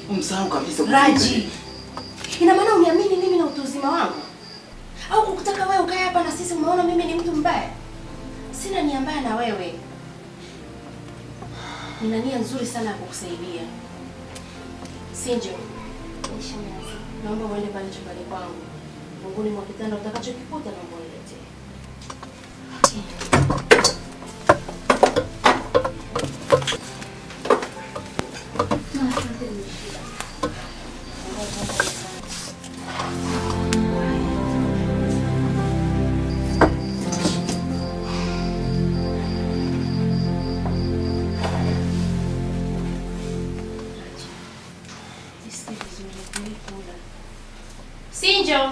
Umsahau kabisa. Raji, ina maana uniamini mimi na utu uzima wangu, au kukutaka wewe ukae hapa na sisi umeona mimi ni mtu mbaya? Sina nia mbaya na wewe, nina nia nzuri sana ya kukusaidia. Sinjo, naomba uende pale chumbani kwangu, funguni mwa kitanda, utakachokikuta naomba uniletee. Jisikie vizuri, kulikula. Sinjo,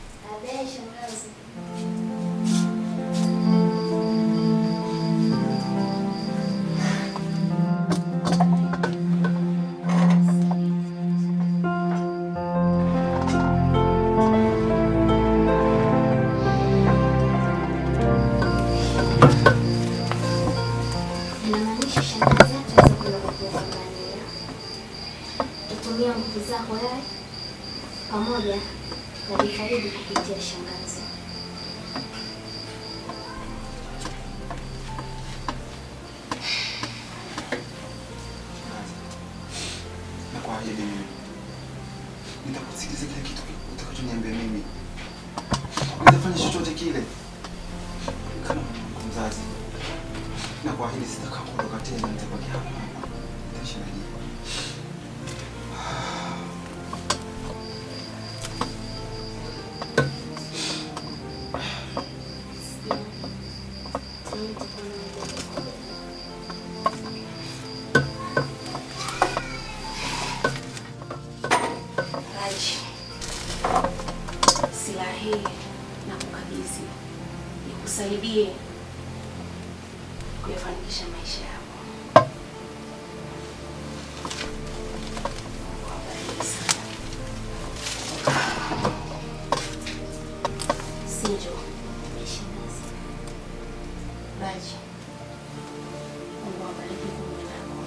Inamaanisha shangazi yetu aweze kwenda kukuangalia. Tutumia nguvu zako wewe pamoja na Bifaridi kupitia shangazi. Na kwa ajili mimi. Nitakusikiliza kila kitu utakachoniambia mimi. Nitafanya chochote kile. Kama mwanangu mzazi. Na kwa hili sitakaa kuondoka tena, nitabaki hapa. Nitaishi na nyinyi. Raji, silaha hii na kukabidhi nikusaidie kuyafanikisha maisha yako. Mungu awabariki sana. Sinjo, Raji, Mungu awabariki kumbe nako.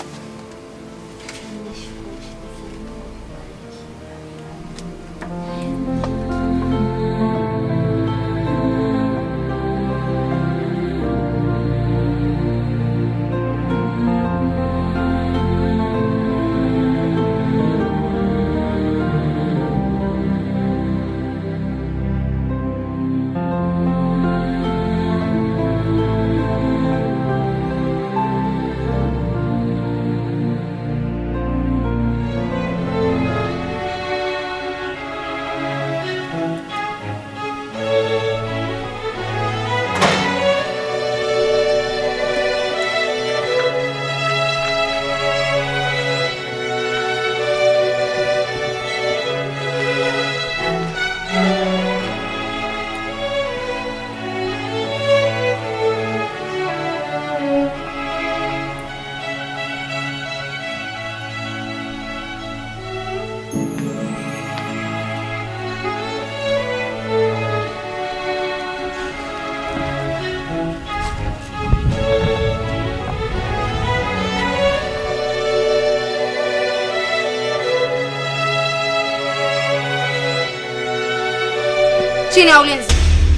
Chini ya ulinzi.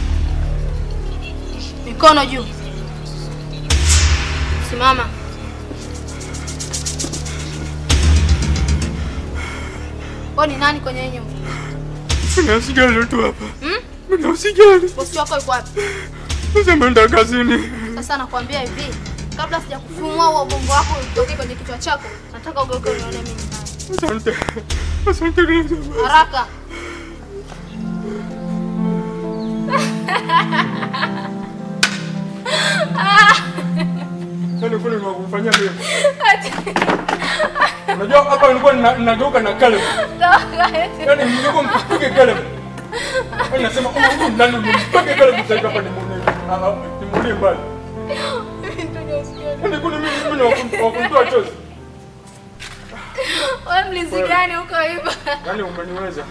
Mikono juu. Simama. Wewe ni nani kwenye hii nyumba? Kuna usijali tu hapa. Hmm? Kuna usijali. Bosi wako yuko wapi? Sasa ameenda kazini. Sasa nakwambia hivi, kabla sijakufumua huo ubongo wako utoke kwenye kichwa chako, nataka ugeuke unione mimi. Asante. Asante Grace. Haraka. Sasa kule ni wakufanyia mimi. Unajua hapa nilikuwa nina- ninageuka na Caleb. Yaani nilikuwa mpige Caleb. Yaani nasema huyu huyu ndani mpige Caleb sasa hapa ni muone. Ah ah, ni muone mbali. Yaani kuna mimi mimi na wakum- wakumtoa chozi. Wewe mlinzi gani huko hivyo? Yaani umeniweza.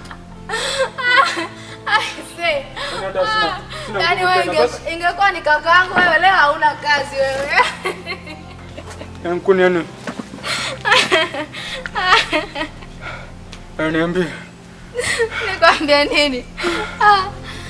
Aise. Yaani hata sina sina Yaani nguvu wewe tena. inge- Basi ingekuwa ni kakaangu wewe leo hauna kazi wewe. yaani kuni yaani Eh, niambie. Nikwambia nini? Ah,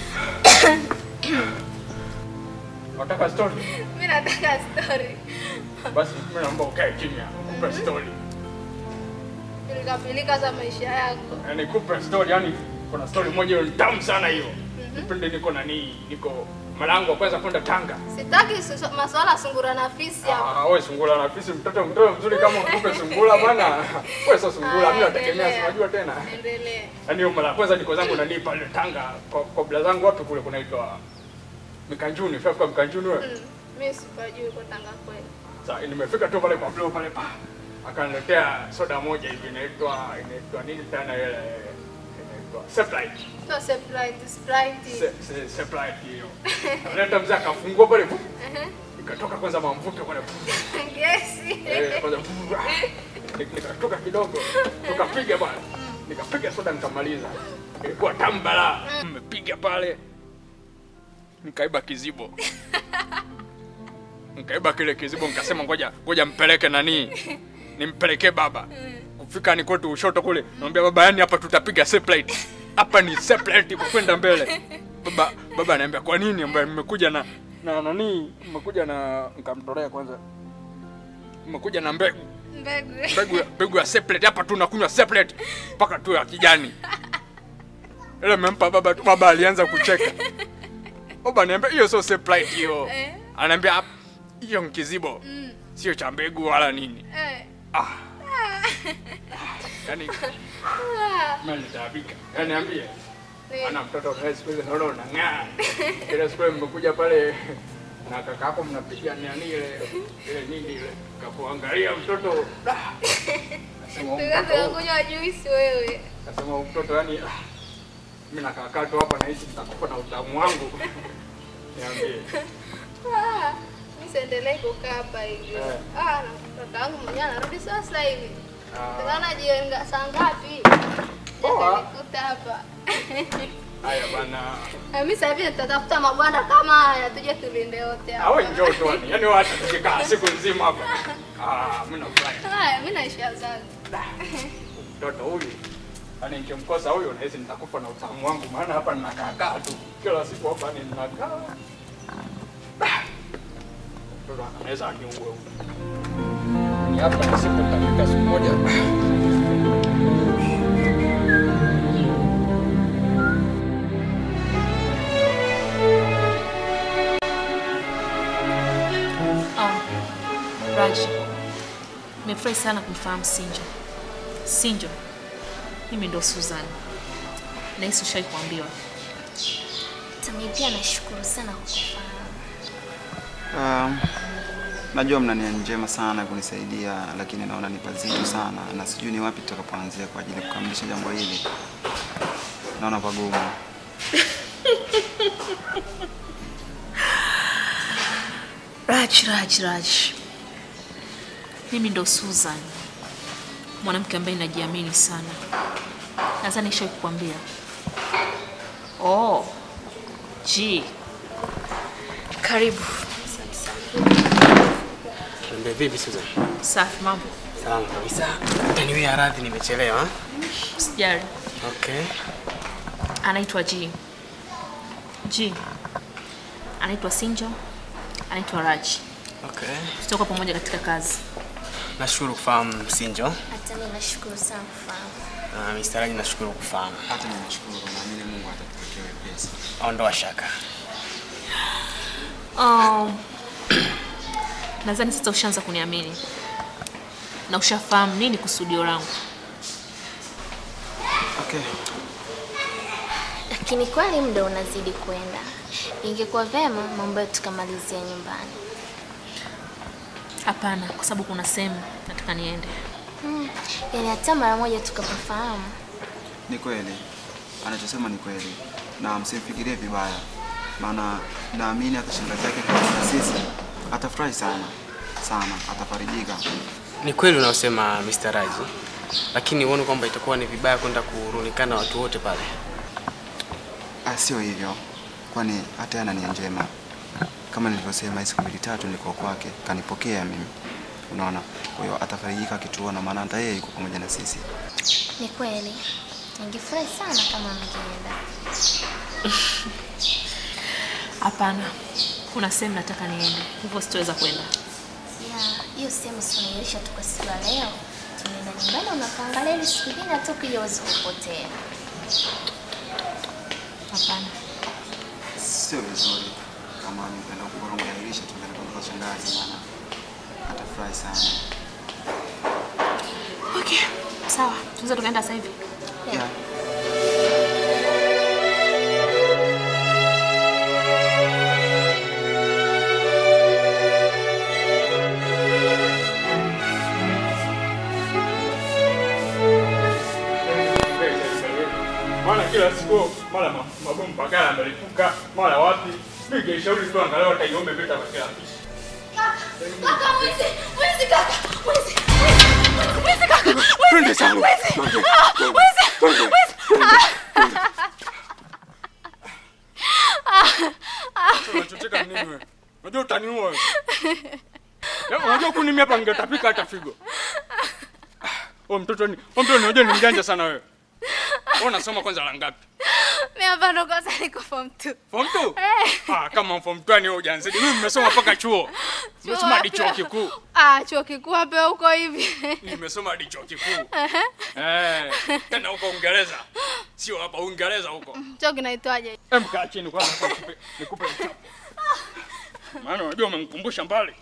Unataka story? mimi nataka story. Basi mimi naomba ukae kimya. Nikupe story. Pilika pilika za maisha yako. Eh, nikupe story yani kuna story moja ni tamu sana hiyo. Kipindi niko nani, niko malango wa kwanza kwenda Tanga. Sitaki su- masuala ya sungura na fisi hapa. Ah, wewe sungula na fisi mtoto mtoto mzuri kama ukupe sungula bwana. Wewe sio sungula, mimi Ah, nategemea si endelea. unajua tena. Endelee. Yaani hiyo mara ya kwanza niko zangu nani pale Tanga kwa kabla zangu wapi kule kunaitwa Mikanjuni, fika Mikanjuni wewe. Mm, Mimi sipajui kwa Tanga kweli. Sasa nimefika tu pale kwa Blue pale pa. Akaniletea soda moja hivi inaitwa inaitwa nini tena ile inaitwa Sprite. Sio Sprite, Sprite. Se- se- Sprite hiyo. Aleta mzee akafungua pale. pu- Ehe. Ikatoka kwanza mamvuke pale. pu- Gesi. Eh, kwanza pu- Nik- nikatoka kidogo. Tukapiga bwana. Nikapiga soda nikamaliza. Ilikuwa tambala. Nimepiga pale. Nikaiba kizibo. Nikaiba kile kizibo nikasema ngoja ngoja mpeleke nani? Nimpelekee baba. Kufika ni kwetu ushoto kule. Namwambia baba yani hapa tutapiga separate. Hapa ni separate kwa kwenda mbele. Baba baba ananiambia kwa nini? Ambaye nimekuja na na nani? Nimekuja na nikamtolea kwanza. Nimekuja na mbegu. Mbegu. Mbegu ya- mbegu ya separate hapa tu nakunywa separate mpaka tu ya kijani. Ile mempa baba tu baba alianza kucheka. Baba ananiambia hiyo sio separate hiyo. Eh. Ananiambia "Hap- hiyo ni kizibo. Mm. Sio cha mbegu wala nini. Eh. Ah. Yaani Ah, mimi nitaabika. Yaani niambie. ni- Ana mtoto naye siku hizi naona unang'aa. Ile siku ile mmekuja pale na kaka yako mnapiga nani ile ile nini ile kakuangalia mtoto. Da. Nasema huyu Tukaanza mtoto huyu- kunywa juice wewe. nasema huyu mtoto yani ah, mimi nakaa tu hapa nahisi nitakufa na utamu wangu. Niambie. Ah, mimi siendelee kukaa hapa hivi. Eh. Ah, na mtoto wangu mwenyewe anarudi sasa hivi. Ah, Tunaona jioni nga- saa ngapi? Poa. Nikuta hapa. Haya bana. Na mimi sasa hivi nitatafuta mabwana kama haya tuje tulinde wote hapa. Awe njoo tu yani. Yaani wacha tukikaa siku nzima hapa. Ah, mimi nafurahi. Haya, mimi naisha zangu. mtoto huyu yani nikimkosa huyu nahisi nitakufa na utamu wangu, maana hapa ninakaakaa tu kila siku hapa ni ninakaa. Ah! Mtoto anaweza aniue huyu. Ni hapa na siku nitafika siku moja. Oh, Raj, nimefurahi sana kumfahamu Sinjo. Sinjo, mimi ndo Susan. Nahisi ushai kuambiwa. Tami pia nashukuru sana kwa kufahamu. Um, najua mna nia njema sana kunisaidia, lakini naona ni pazito sana na sijui ni wapi tutakapoanzia kwa ajili ya kukamilisha jambo hili. Naona pagumu. Raj, Raj, Raj, mimi ndo Susan, mwanamke ambaye najiamini sana. Nadhani nishai kukwambia. Oh, ji, karibu. Tuambie vipi Susan? Safi, mambo? Salama kabisa. Anyway, radhi nimechelewa. Sijali. Okay. Anaitwa G. G. Anaitwa Sinjo. Anaitwa Raj. Okay. Tutakuwa pamoja katika kazi. Nashukuru kufahamu Sinjo. Hata mimi nashukuru sana kufahamu. Na Mr. Raji nashukuru kufahamu. Hata nimeshukuru, naamini Mungu atatupatia wepesi. Ondoa shaka. Um, nadhani sasa ushaanza kuniamini na ushafahamu nini kusudio langu. Okay. Lakini kweli muda unazidi kwenda. Ingekuwa vema mambo yetu tukamalizia nyumbani. Hapana, kwa sababu kuna sehemu nataka niende. Hmm. Yaani hata mara moja tukapafahamu. Ni kweli anachosema ni kweli, na msimfikirie vibaya, maana naamini hata shangazi yake kwa sisi atafurahi sana sana, atafarijika. Ni kweli unaosema Mr. Raji. Lakini uone kwamba itakuwa ni vibaya kwenda kurundikana watu wote pale. Ah, sio hivyo, kwani hata yeye ana nia njema. Kama nilivyosema, hii siku mbili tatu nilikuwa kwake, kanipokea mimi, unaona. Kwa hiyo atafarijika akituona, maana hata yeye yuko pamoja na sisi. Ni kweli, ningefurahi sana kama mngeenda. Hapana, kuna sehemu nataka niende, hivyo sitoweza kwenda. Ya, hiyo sehemu tunairisha tu kwa siku ya leo. Tunaenda nyumbani unapangalia ili siku nyingine hata ukija uweze kupotea. Hapana. Sio vizuri kama ni kwenda kubora kuahirisha tukaenda kwa shangazi, maana atafurahi sana. Okay, sawa, tunaweza tukaenda sasa hivi. Yeah. Maana kila siku mara ma- mabomu pagala amelipuka mara wapi. Mimi ningeshauri tu angalau hata iombe vita kwa kila pishi. Kaka mwizi, mwizi kaka, mwizi, mwizi, mwizi kaka, Twende sana. mwizi, mwizi, mwizi. Unachoteka nini wewe? Unajua utaniua wewe. Leo unajua kunimi hapa ningetapika hata figo. Oh mtoto ni, oh mtoto ni unajua ni mjanja sana wewe. Wewe unasoma kwanza la ngapi? Mimi hapa ndo kwanza niko form 2. Form 2? Eh. Ah, kama form 2 ni wewe hujanzidi. Mimi nimesoma mpaka chuo. Nimesoma hadi chuo kikuu. Ah, chuo kikuu hapa huko hivi. Nimesoma hadi chuo kikuu. Eh, tena huko Uingereza. Sio hapa Uingereza huko. Chuo kinaitwaje? Em kaa chini kwanza nikupe nikupe mchapo. Maana unajua umemkumbusha mbali.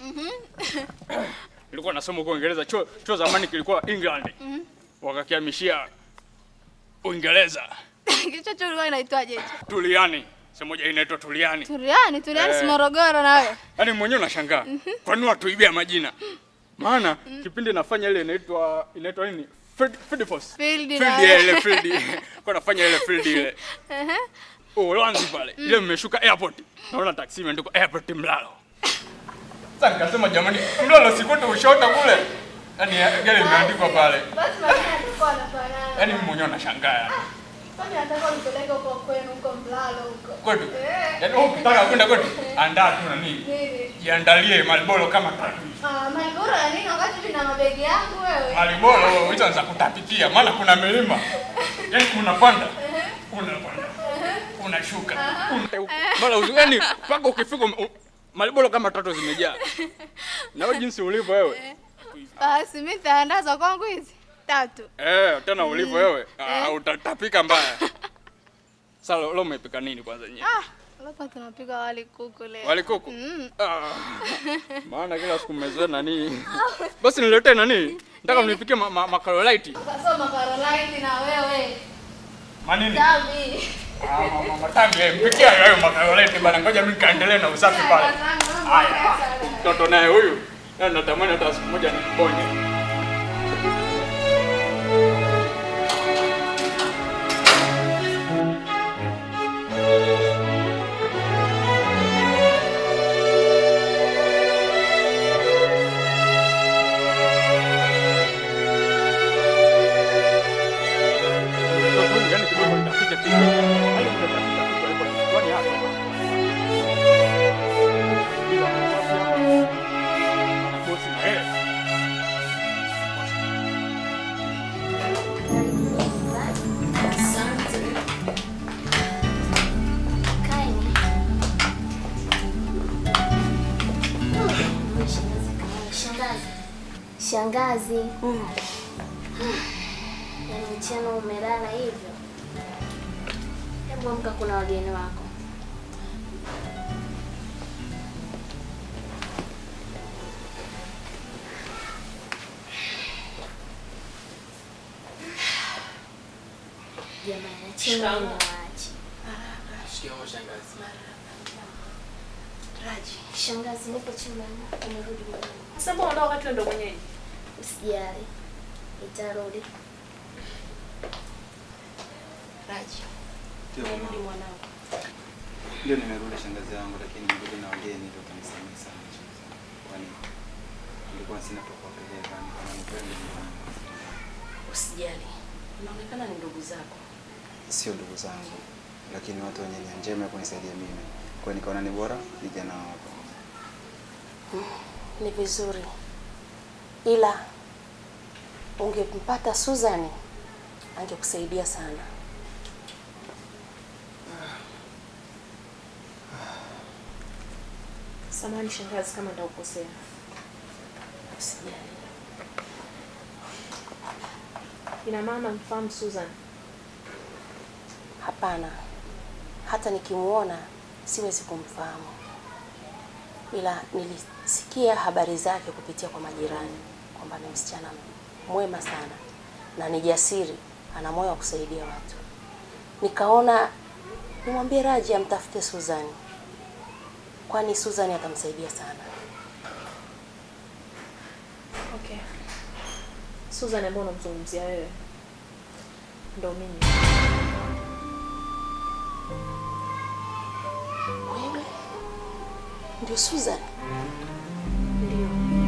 Nilikuwa nasoma huko Uingereza. Chuo chuo zamani kilikuwa England. Wakakihamishia Uingereza. Kicho chuo kilikuwa kinaitwaje hicho? Tuliani. Sehemu moja inaitwa Tuliani. Turiani, Turiani si Eh. Morogoro na wewe. Yaani mwenyewe unashangaa. Kwa nini watuibia majina? Maana kipindi nafanya ile inaitwa inaitwa nini? Field, field force. Field Field na- ya ile field. Kwa nafanya ile field ile. Ehe. Uholanzi pale. Ile mmeshuka airport. Naona taksi imeandikwa airport Mlalo. Sasa nikasema jamani, Mlalo sikuti ushota kule. Yaani gari imeandikwa pale. Basi majina yalikuwa yanafanana. Yaani mimi mwenyewe nashangaa yani. Kwani nataka unipeleke huko kwenu huko Mlalo huko. Kwetu. Eh. Yaani wewe ukitaka kwenda kwetu, andaa tu na nini? Nini? Jiandalie malboro kama tatu. Ah, Malboro ya nini wakati mimi na mabegi yangu wewe? Maliboro hizo za kutapikia, maana kuna milima. Yaani unapanda, unapanda, unashuka, una- mara uzi- yaani mpaka ukifika ume- u- Maliboro kama tatu zimejaa. Na wewe jinsi ulivyo wewe. Basi mimi nitaandaza kwangu hizi tatu. Eh, tena ulivyo wewe, ah, utatapika mbaya. Sasa leo leo umepika nini kwanza nyewe? Ah, leo tunapika wali kuku leo. Wali kuku? Mm. Ah, maana kila siku mmezoea nani? Basi niletee nani? Nataka mnipikie ma, ma, makarolaiti. Ukasoma Caroline na wewe. Manini? Tabi. Ah, mama matambi, eh, mpikia hayo makarolaiti bana. Ngoja mimi kaendelee na usafi pale. Haya, mtoto naye huyu na natamani hata siku moja niponye. Mtoto huyu, yaani kidogo nitapika kidogo. Yaani nitapika kidogo, alikuwa kichwani hapa. Bila usafi hapa. Anakosi na yeye. Kaeni. Shangazi. Shangazi. Yaani mchana umelala hivyo. Hebu amka, kuna wageni wako. Jamani, acheni wao waache. Shikamoo shangazi. Raji. Shangazi, nipo chumbani. Umerudi mwenyewe. Sasa mbona unataka wakati wewe ndo mwenyeji? Usijali, nitarudi. Raji. Ndio, Narudi mwanangu. Ndio nimerudi shangazi yangu, lakini nimerudi na wageni ndio kanisamehe sana shangazi yangu. Kwani nilikuwa sina pa kuwapeleka, nikaona nikwende nyumbani. Usijali. Inaonekana ni ndugu zako. Sio ndugu zangu, lakini watu wenye nia njema ya kunisaidia mimi. Kwa hiyo nikaona ni bora nije nao hapa. Ni vizuri. ila ungempata Susan angekusaidia sana. Samahani shangazi kama nitakukosea. Usijali. Ina maana mfahamu Susan? Hapana, hata nikimuona siwezi kumfahamu, ila nilisikia habari zake kupitia kwa majirani kwamba ni msichana mwema sana na ni jasiri, ana moyo wa kusaidia watu. Nikaona nimwambie Raji amtafute Suzani, kwani Suzani atamsaidia sana. Okay. Susan ambaye unamzungumzia wewe ndo mimi. Wewe ndio Suzani? Ndio.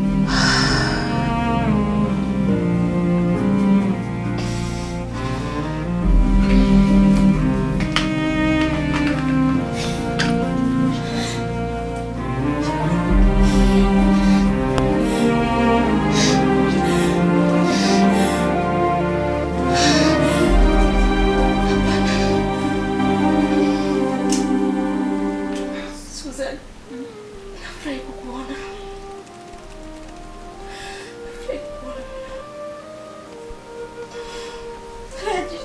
Susan, nafurahi kukuona. Nafurahi kukuona. Raji.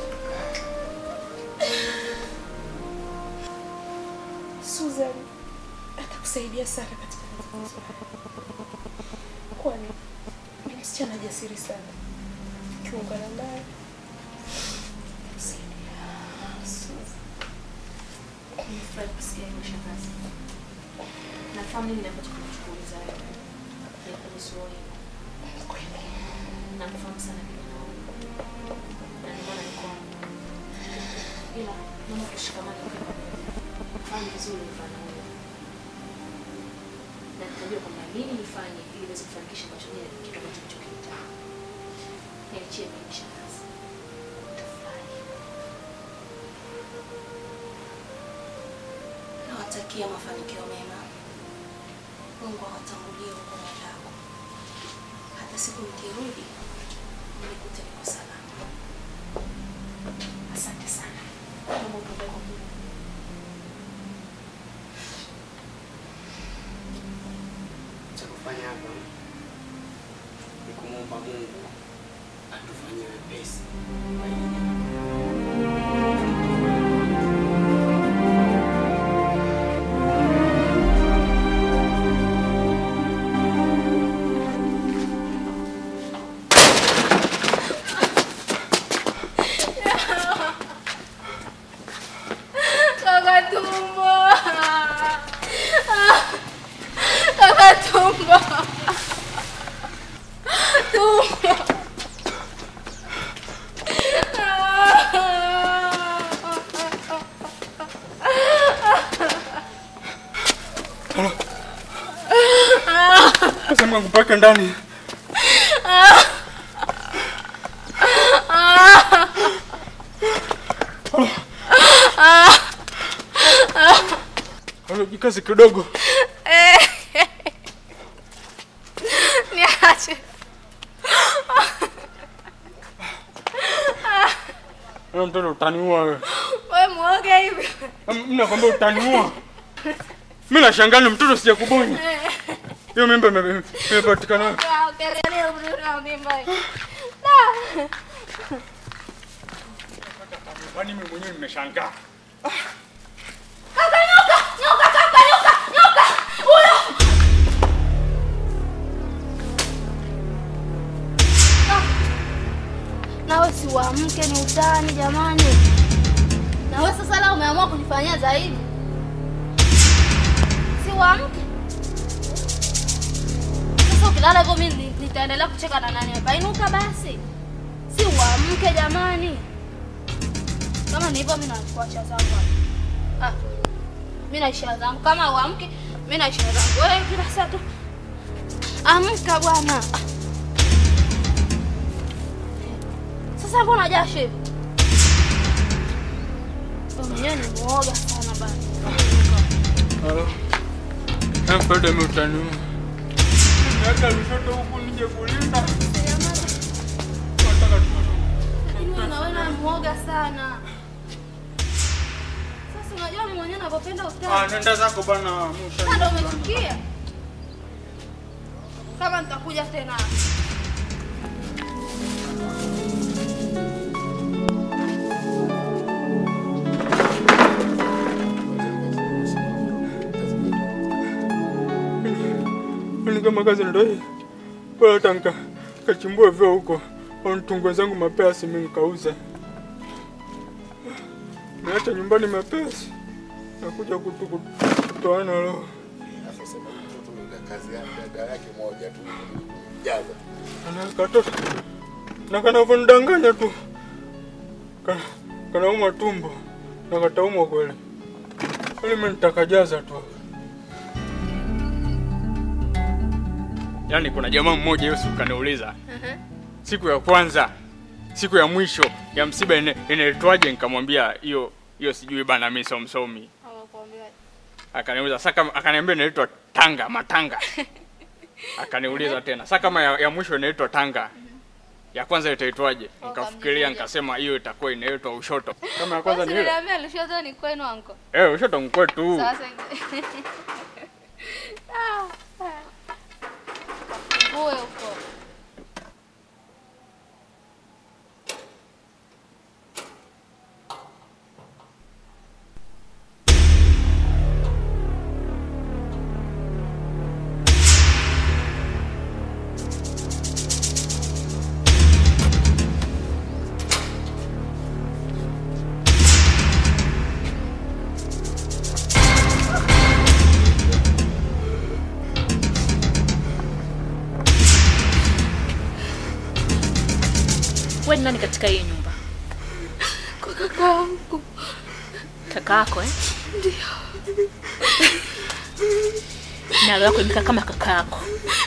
Susan atakusaidia sana katika matatizo haya, kwani ni msichana jasiri sana. Ukiungana naye atakusaidia. Susan. Nimefurahi kusikia hilo shangazi. Nafahamu nini ambacho kinachukuliza wewe. Ni kuhusu wewe. Namfahamu sana kijana huyu. Na ndio maana niko hapa. Ila naomba tushikamane kwa pamoja. Fahamu vizuri mfano huyu. Na nitajua kwamba nini nifanye ili niweze kufanikisha ambacho yeye kitu ambacho ninachokitaka. Niachie mimi shangazi. Utafurahi. Nawatakia mafanikio mema. Mungu awatangulie huko mwendako. Hata siku mkirudi mnikute niko salama. Asante sana. Naomba utuombee kwa Mungu. Cha kufanya hapa ni kumwomba Mungu atufanyie wepesi kwa hili jambo. Kaka tumbo. Kaka tumbo. Tumbo. Nasema kupaka ndani. Halo, jikazi kidogo. Niache. Wewe mtoto utaniua wewe. Wewe muoga hivi. Mimi nakwambia utaniua. Mimi nashangaa ni mtoto sijakubonya. Hiyo mimba ime- imepatikana. Ah, ukiangalia umri na mimba. Da. Kwani mimi mwenyewe nimeshangaa. Kaka nyoka, nyoka kaka nyoka, nyoka. Huyo. Ah. Nawe si uamke ni utani jamani. Nawe sasa leo umeamua kujifanyia zaidi. Si uamke. Sasa ukilala hivyo mimi ni- nitaendelea kucheka na nani hapa? Inuka basi. Si uamke jamani. Kama ni hivyo mimi nakuacha zangu hapa. Ah. Mimi na ishara zangu. Kama uamke, mimi na ishara zangu. Wewe kila saa tu. Amka bwana. Ah. Sasa mbona jasho hivi? Wewe mwenyewe ni muoga sana bana. Halo. Mtoto mimi utaniua. Niacha lushoto huku nije uje kulinda. Nataka tu- Lakini wewe na wewe na muoga sana. Sasa unajua mimi mwenyewe ninapopenda Ah, utani. nenda zako bana. Musha. Sasa ndio umechukia. Kama nitakuja tena. Ni kama kazi ndio hii. Bora hata nika kachimbue vyo huko. Au nitungue zangu mapesi mimi nikauze. Niacha nyumbani mapesi. Nakuja kutu kutoana roho. Sasa sema mtoto ni kazi yake dada yake moja tu jaza. Ana katoto. Na kanavyonidanganya tu. Kana kanauma tumbo. Na kataumwa kweli. Kwani mimi nitakajaza tu. Yaani kuna jamaa mmoja Yesu kaniuliza siku ya kwanza, siku ya mwisho ya msiba ine- inaitwaje? Nikamwambia hiyo hiyo sijui bana, mimi sio msomi. Anakuambia Akaniuliza sasa, kama akaniambia inaitwa tanga matanga. Akaniuliza tena sasa, kama ya, ya mwisho inaitwa tanga, ya kwanza itaitwaje? Nikafikiria nikasema hiyo itakuwa inaitwa ushoto. Kama ya kwanza ni ile Niliambia Lushoto ni kwenu anko. eh, ushoto mkwetu. Sasa Ah, ah. Kafungue huko. Wewe ni nani katika hii nyumba? Kwa kakaangu. Kaka yako eh? Ndio. Na roho yako imekaa kama kaka yako.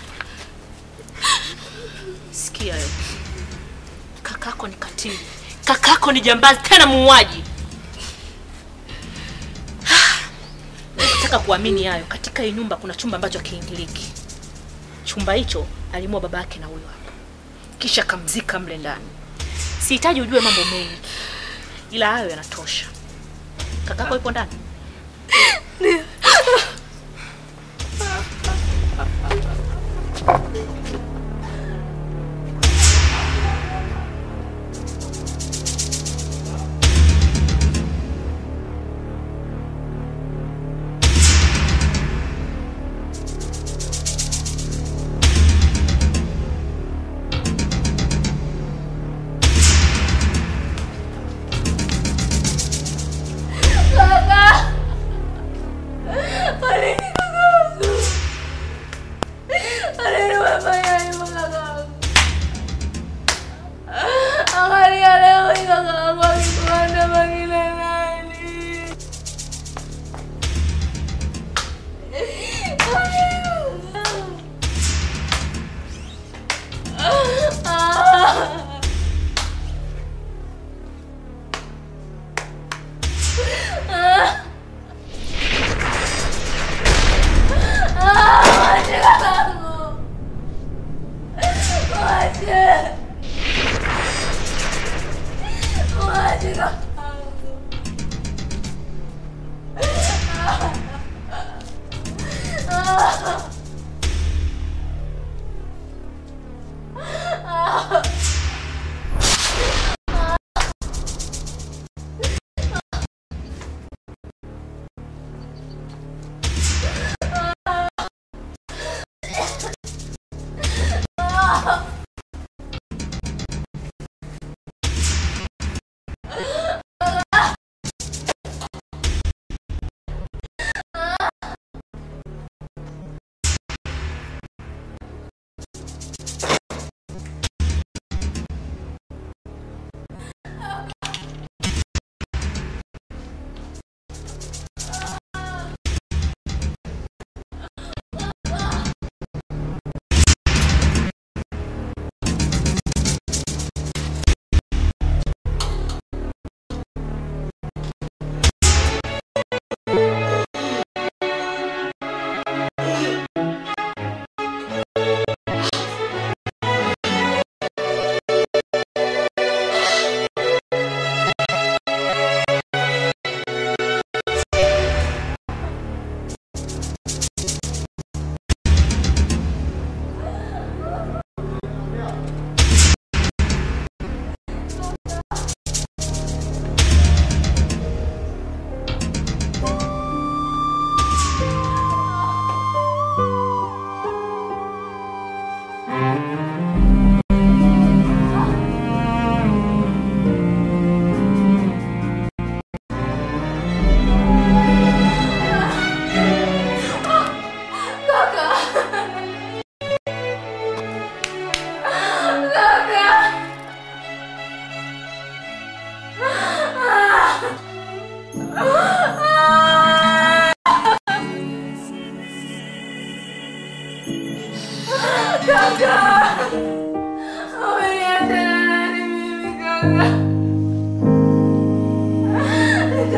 Sikia wewe. Kaka yako ni katili. Kaka yako ni jambazi tena muuaji. Nataka kuamini hayo. Katika hii nyumba kuna chumba ambacho hakiingiliki. Chumba hicho alimua baba yake na huyo hapa, kisha kamzika mle ndani. Sihitaji ujue mambo mengi, ila hayo yanatosha. Kakako yupo ndani? Angalia leo hii kaka yangu akikuanda magile nani?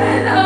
tena